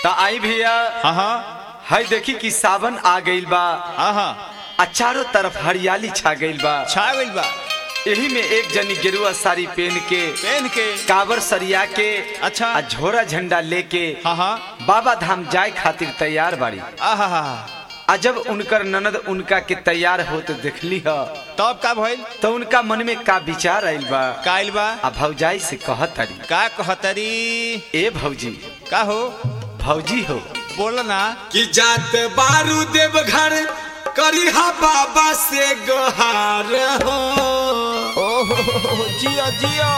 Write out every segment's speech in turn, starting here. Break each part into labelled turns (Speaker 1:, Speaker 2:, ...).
Speaker 1: तो आई भैया
Speaker 2: हाँ हाँ
Speaker 1: है देखी कि सावन आ गइल बा
Speaker 2: हाँ हाँ
Speaker 1: आ चारों तरफ हरियाली छा गइल बा
Speaker 2: छा गइल बा
Speaker 1: यही में एक जनी गेरुआ साड़ी पहन के
Speaker 2: पहन के
Speaker 1: कावर सरिया के
Speaker 2: अच्छा।
Speaker 1: आ झोरा झंडा लेके
Speaker 2: हाँ हाँ
Speaker 1: बाबा धाम जाए खातिर तैयार बाड़ी
Speaker 2: आहा हा
Speaker 1: आ जब उनकर ननद उनका के तैयार होते देखली ह
Speaker 2: तब का भइल
Speaker 1: तो उनका मन में का विचार आइल बा
Speaker 2: का आइल बा
Speaker 1: आ भौजाई से कहत तारी
Speaker 2: का कहतरी
Speaker 1: ए भौजी
Speaker 2: का हो
Speaker 1: भौजी हो
Speaker 2: बोल ना
Speaker 3: कि जात बारू देवघर करिहा बाबा से गोहार हो
Speaker 2: ओहो जियो जियो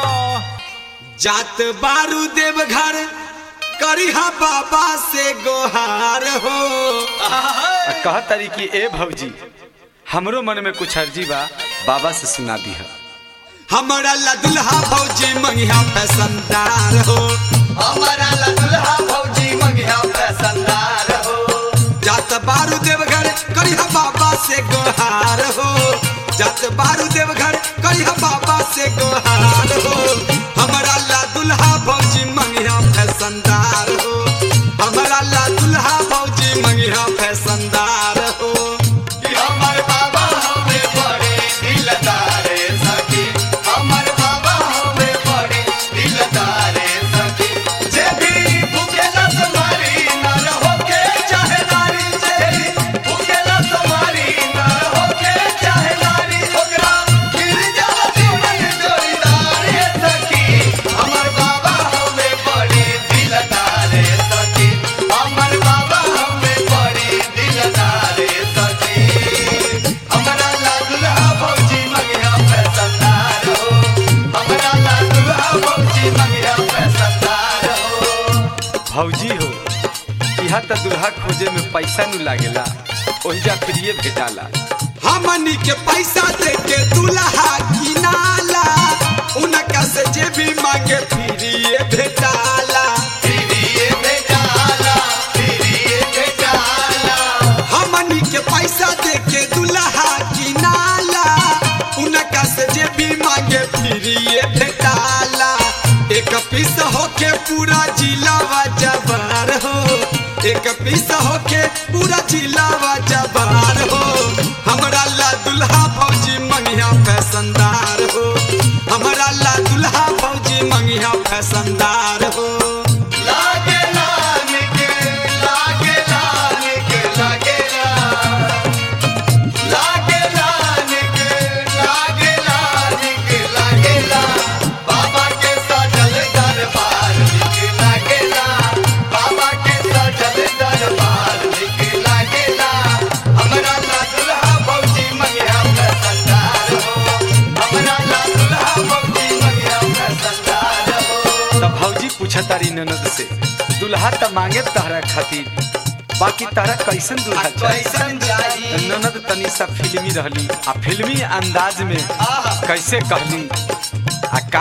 Speaker 3: जात बारू देवघर करिहा बाबा से गोहार हो
Speaker 1: आ कहत तारी कि ए भौजी हमरो मन में कुछ अर्जी बा बाबा से सुना दी है
Speaker 3: हमारा ला दुल्हा भौजी मंगिया फैसनदार हो
Speaker 4: हमारा ला दुल्हा भौजी मंगिया पैसनदार हो
Speaker 3: जात बारू देवघर करिहा बाबा से गोहार हो जात बारू देवघर करिहा बाबा से गोहार हो हमारा ला दुल्हा भौजी मंगिया फैसनदार हो हमारा ला दुल्हा भौजी मंगिया फैसनदार हो
Speaker 4: कि हमर बाबा हमें बड़े दिलदार सखी हमर बाबा हमें बड़े दिलदार सखी जे भी भूखेला तुम्हारी नर होके चाहे नारी जे भी भूखेला तुम्हारी नर होके चाहे नारी ओकरा गिर जाला जीवन जोड़ीदार सखी हमर बाबा हमें बड़े दिलदार सखी हमर बाबा हमें बड़े दिलदार सखी हमरा ला दुल्हा भौजी मंगिया पैसनदार हो हमरा ला दुल्हा भौजी मंगिया पैसनदार हो
Speaker 1: भौजी हो यहाँ तो दुल्हा खोजे में पैसा नु लागेला ओहिजा फ्रीए भेटाला
Speaker 3: हमनी के पैसा दे के दुल्हा किनाला उनका से जे भी मांगे फिरिए भेटाला
Speaker 4: फिरिए बेटाला फिरिए बेटाला
Speaker 3: हमनी के पैसा दे के दुल्हा किनाला उनका से जे भी मांगे फिरिए भेटाला एक पीस होके पूरा जिलावा जबार हो एक पीस होके पूरा जिलावा जबार हो हमरा ला दुल्हा फौजी मंगिया फैसनदार हो हमरा ला दुल्हा फौजी मंगिया फैसनदार हो
Speaker 4: लागे लान के लागे लान के लागे लागे लान के लागे लान के लागे ला बाबा के सजल दरबार के लागे ला बाबा के सजल दरबार के लागे ला हमरा ला दुल्हा भौजी मंगिया पैसनदार हो हमरा ला दुल्हा भौजी मंगिया पैसनदार हो
Speaker 1: तब भौजी पूछा तारी ननद से दुल्हा त मांगे तहरा खातिर बाकी तारा कैसन दुल्हा चाहिए
Speaker 4: कैसन जाई
Speaker 1: ननद तनी सा फिल्मी रहली आ फिल्मी अंदाज में कैसे कहली आ का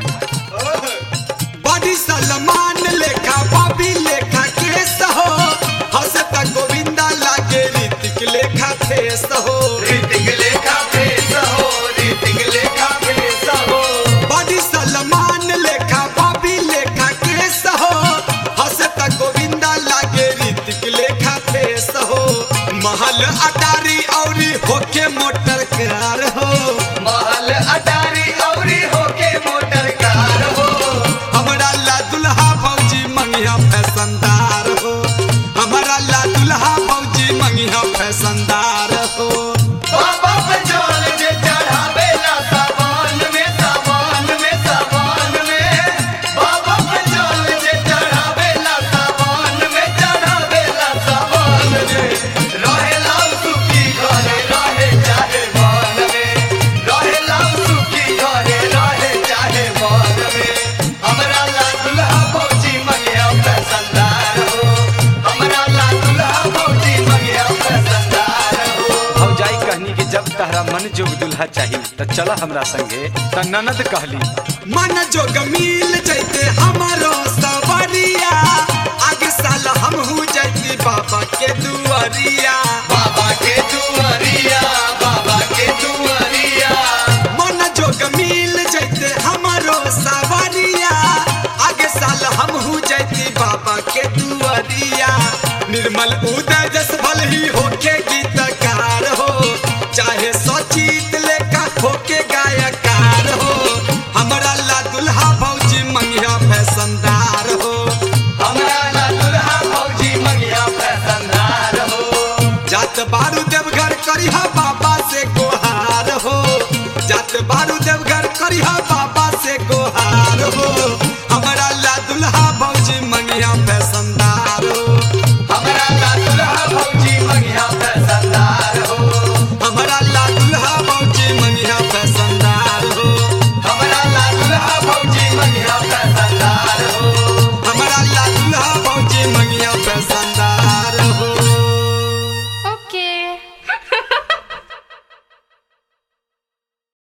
Speaker 1: कहली
Speaker 3: बड़ी सलमान लेखा बॉबी लेखा केस हो हंसता गोविंदा लागे ऋतिक लेखा फेस हो
Speaker 4: ऋतिक लेखा भेस हो ऋतिक लेखा भेस हो
Speaker 3: बड़ी सलमान लेखा बॉबी लेखा केस हो हंसता गोविंदा लागे ऋतिक लेखा फेस हो महल अटारी औरी होके मोटर कार हो
Speaker 4: महल अटारी औरी होके मोटर कार हो
Speaker 3: हमरा ला दुल्हा फौजी मंगिया फैसनदार हो हमरा ला दुल्हा फौजी मंगिया फैसनदार हो
Speaker 4: बाबा पे जल जे चढ़ावेला सावन में सावन में सावन में बाबा पे जल जे चढ़ावेला सावन में चढ़ावेला सावन में रहेला सुखी घरे रहे चाहे मन में रहेला सुखी घरे रहे चाहे मन में हमरा ला दुल्हा भौजी मंगिया पैसनदार हो हमरा ला दुल्हा भौजी मंगिया पैसनदार हो
Speaker 1: भौजाई कहनी कि जब तहरा मन जोग दुल्हा चाहिए तो चला हमरा संगे त ननद कहली
Speaker 3: मन जोग मिल जैते हमारो सवरिया आगे साल हम हो जैती बाबा के दुआरिया
Speaker 4: बाबा के दुआरिया बाबा के दुआरिया
Speaker 3: मन जोग मिल जैते हमारो सवरिया आगे साल हम हो जैती बाबा के दुआरिया निर्मल उदय जस भल ही होके गीतकार हो चाहे सचित लेखा होके गायकार हो हमरा ला दुल्हा भौजी मंगिया फैशनदार हो
Speaker 4: हमरा ला दुल्हा भौजी मंगिया फैशनदार हो
Speaker 3: जात बारू देवघर करिहा बाबा से गोहार हो जात बारू देवघर करिहा